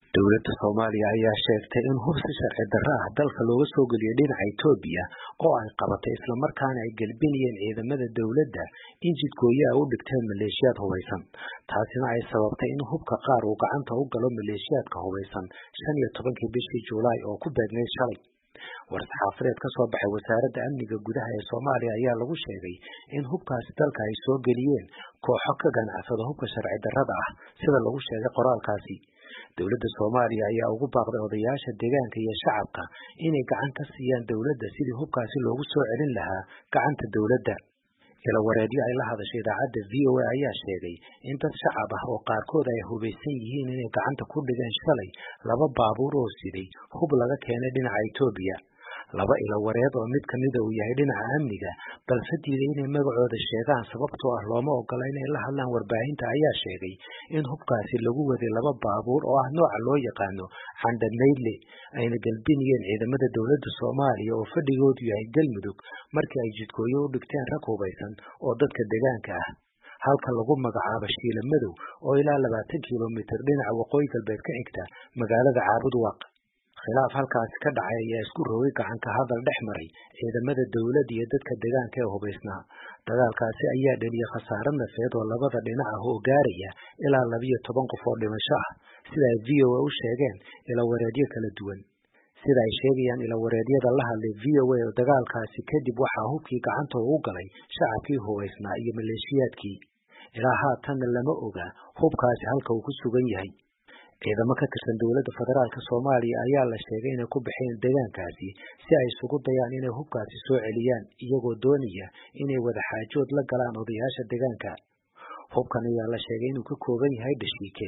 dowladda soomaaliya ayaa sheegtay in hub si sharci darro ah dalka looga soo geliyay dhinaca etoobiya oo ay qabatay islamarkaana ay gelbinayeen ciidamada dowladda in jidgooyo ay u dhigteen maleeshiyaad hubaysan taasina ay sababtay in hubka qaar uu gacanta u galo maleeshiyaadka hubaysan shan iyo tobankii bishii julaay oo ku beegnayd shalay war-saxaafadeed ka soo baxay wasaaradda amniga gudaha ee soomaaliya ayaa lagu sheegay in hubkaasi dalka ay soo geliyeen kooxo ka ganacsada hubka sharci darrada ah sida lagu sheegay qoraalkaasi dowladda soomaaliya ayaa ugu baaqday odayaasha deegaanka iyo shacabka inay gacan ka siiyaan dowladda sidii hubkaasi loogu soo celin lahaa gacanta dowladda ilawareedyo ay la hadashay idaacadda v o a ayaa sheegay in dad shacab ah oo qaarkood ay hubaysan yihiin inay gacanta ku dhigeen shalay laba baabuur oo siday hub laga keenay dhinaca etoobiya laba ilawareed oo mid kamida uu yahay dhinaca amniga balse diiday inay magacooda sheegaan sababtoo ah looma ogola inay la hadlaan warbaahinta ayaa sheegay in hubkaasi lagu waday laba baabuur oo ah nooca loo yaqaano candhamaydle ayna galbinayeen ciidamada dowladda soomaaliya oo fadhigoodu yahay galmudug markii ay jidkooyo u dhigteen rag hubaysan oo dadka deegaanka ah halka lagu magacaabo shiila madow oo ilaa labaatan kilomitir dhinaca waqooyi galbeed ka xigta magaalada caabudwaaq khilaaf halkaasi ka dhacay ayaa isku rogay gacanka hadal dhex maray ciidamada dowladda iyo dadka deegaanka ee hubaysnaa dagaalkaasi ayaa dheliyay khasaare nafeed oo labada dhinac ah oo gaaraya ilaa labiyo toban qof oo dhimasho ah sida ay v o a u sheegeen ilawareedyo kala duwan sida ay sheegayaan ilawareedyada la hadlay v o a oo dagaalkaasi kadib waxaa hubkii gacanta u galay shacabkii hubaysnaa iyo maleeshiyaadkii ilaa haatanna lama oga hubkaasi halka uu ku sugan yahay ciidamo ka tirsan dowladda federaalk soomaaliya ayaa la sheegay inay ku baxeen deegaankaasi si ay isugu dayaan inay hubkaasi soo celiyaan iyagoo doonaya inay wadaxaajood la galaan odayaasha deegaanka hubkan ayaa la sheegay inuu ka kooban yahay dhashiike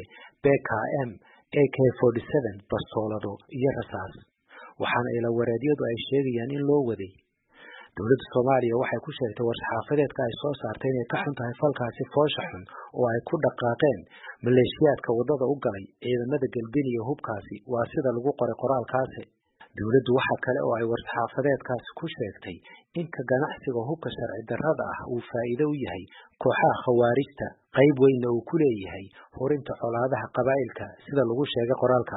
bkm a k bastoolado iyo rasaas waxaana ilawareedyadu ay sheegayaan in loo waday dowladda soomaaliya waxay ku sheegtay war-saxaafadeedka ay soo saartay inay ka xun tahay falkaasi foosha xun oo ay ku dhaqaaqeen maleeshiyaadka waddada u galay ciidamada galbiniya hubkaasi waa sida lagu qoray qoraalkaasi dowladdu waxa kale oo ay war-saxaafadeedkaasi ku sheegtay in ka ganacsiga hubka sharci darrada ah uu faa'iido u yahay kooxaha khawaarijta qayb weynna uu ku leeyahay horinta colaadaha qabaa'ilka sida lagu sheegay qoraalka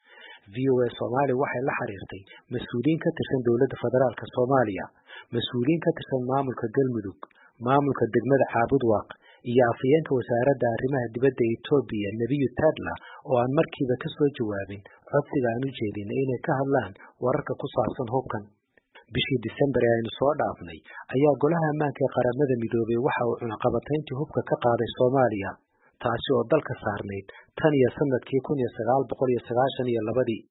v o a soomaaliya waxay la xiriirtay mas-uuliyiin ka tirsan dowladda federaalk soomaaliya mas-uuliyiin ka tirsan maamulka galmudug maamulka degmada caabudwaaq iyo afhayeenka wasaaradda arrimaha dibadda etoobiya nebiyu tadla oo aan markiiba ka soo jawaabin codsiga aan u jeedinay inay ka hadlaan wararka ku saabsan hubkan bishii disembar ee aynu soo dhaafnay ayaa golaha ammaanka ee qaramada midoobay waxa uu cunaqabatayntii hubka ka qaaday soomaaliya taasi oo dalka saarnayd tan iyo sanadkii kun iyo sagaal boqol iyo sagaashan iyo labadii